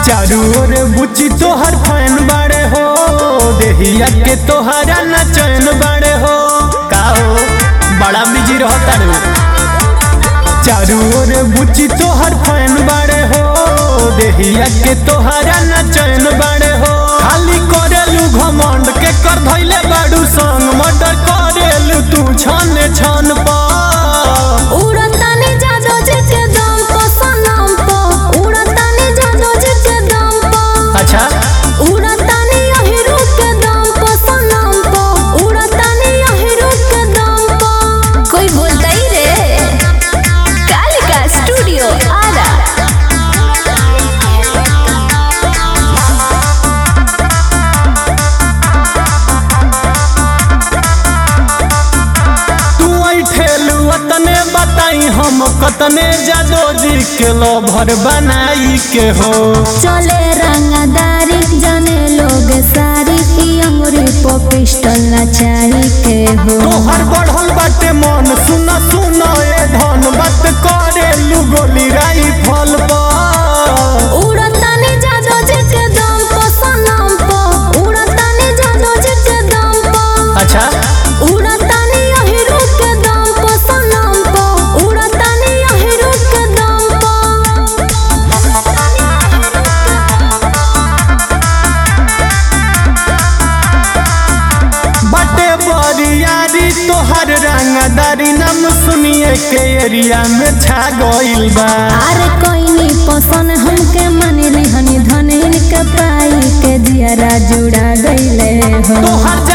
चारू ओर बुची तोहर फैन बाड़े हो देहिया के तोहरा न चैन बाड़े हो का हो बड़ा बिजी रहो तारू चारू ओर बुची तोहर फैन बाड़े हो देहिया के तोहरा न चैन बाड़े हो खाली करेलू घमंड के कर धैले बाड़ू संग मर्डर करेलू तू छन छन पा उड़तानी जादो जी के दम पर सनम पर उड़तानी जादो जी के दम पर अच्छा उड़तानी अहिरू के दम पर सनम पर उड़तानी अहिरू के दम पर कोई बोलता ही रे कालिका स्टूडियो आरा तू ठेलू तने बताई हम कतने जादो जी के लोभर बनाई के हो चले रंगदारी जाने लोग सारी ई अंगुरी पर पिस्टल नचाई के हो तोहर बढ़ल बाटे मन सुन सुन ए धन बात करेलू गोली राई फल पर उड़तानी जादो जी के दम पर सनम पर उड़तानी जादो जी के दम पर अच्छा उड़तानी अहिरू के दम पर सनम पर उड़तानी अहिरू के दम बाटे बरियारी तोहर रंगदारी नाम सुनिए के एरिया में छा गइल बा अरे कोई नहीं पसंद हमके मनी हनी धन इनके पाई के जियरा जुड़ा गईले हो तोहर